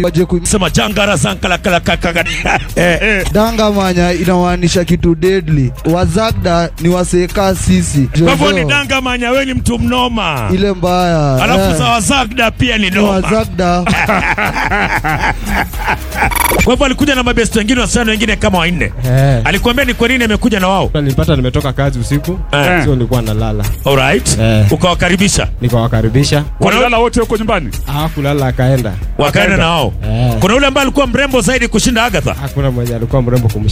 waje ku sema jangara zankala kala kaka eh dangamanya inamaanisha kitu deadly wazagda ni waseka sisi kwa hivyo ni Jojo, danga manya wewe ni mtu mnoma ile mbaya alafu eh, za wazagda pia ni ni noma wazagda kwa hivyo alikuja na mabesti wengine wasichana wengine kama wanne Eh. alikuambia ni kwa nini amekuja na wao Nilipata nimetoka kazi usiku, Eh. sio nilikuwa nalala, alright Eh. ukawakaribisha nikawakaribisha, Walilala wote huko nyumbani. hawakulala akaenda. wakaenda na wao Eh. kuna yule ambaye alikuwa mrembo zaidi kushinda agatha Hakuna mwenye alikuwa mrembo kumshinda.